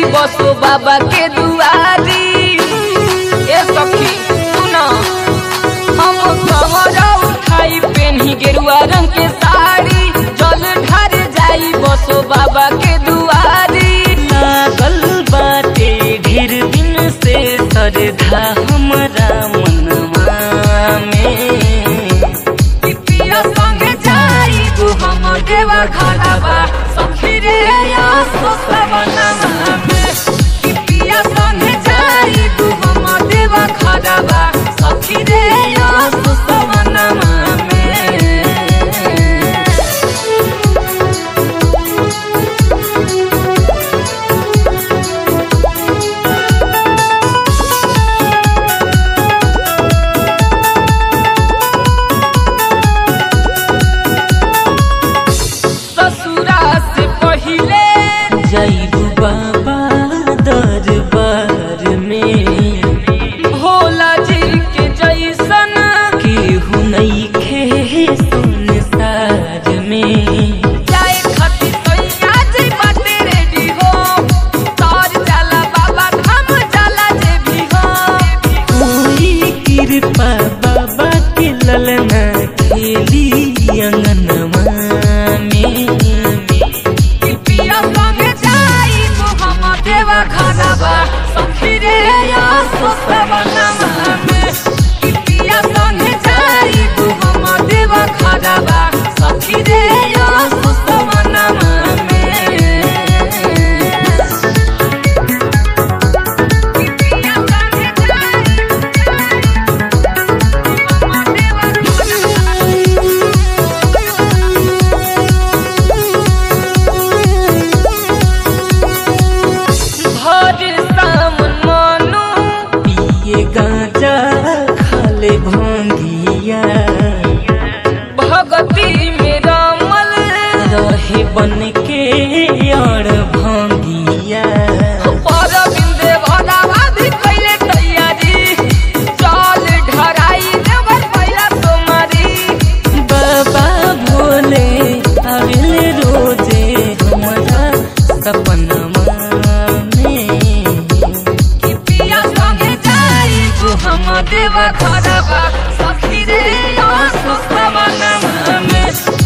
बसो बाबा के दुआरी ए सखी सुना हम कमरा उठाई पेन्ही गेरुआ रंग के साड़ी जल ढार जाई बसो बाबा के दुआरी लागल बाटे ढेर दिन से श्रद्धा हमरा मनवा में पिया संगे जाई तू हम देवा घरवा सखी रे या सोसवनमा में कि पिया संगे जाई तू हम देवा घरवा सखी रे या सोसवनमा में ससुरा से पहिले जैबू बाबा दरबार में भोला जी के जैसन केहू नइखे संसार में जाए खातिर सैया जी बाटे रेडी हो तार जाला बाबा धाम जाला जे भी हो कोई कृपा बाबा के ललना खेली अंगनवा में कि पिया संगे जाई तो हम देवा घरवा सखी रे या सोसवनमा में कि पिया संगे जाई तो हम देवा घरवा सखी रे या सोसवनमा में कि पिया संगे जाई हम देवा भर सामन मानो पिए गांजा खाले भंगिया भगती में रमल रहे बन के और भंगिया पर बिंदे भरावा भी कैले तैयारी चल ढराई देवर पहिला सोमारी बाबा भोले आविल रोजे हमारा सपनमा में कि पिया संगे जाई तू हम देवा घरवा सखी रे या सुसवनमा में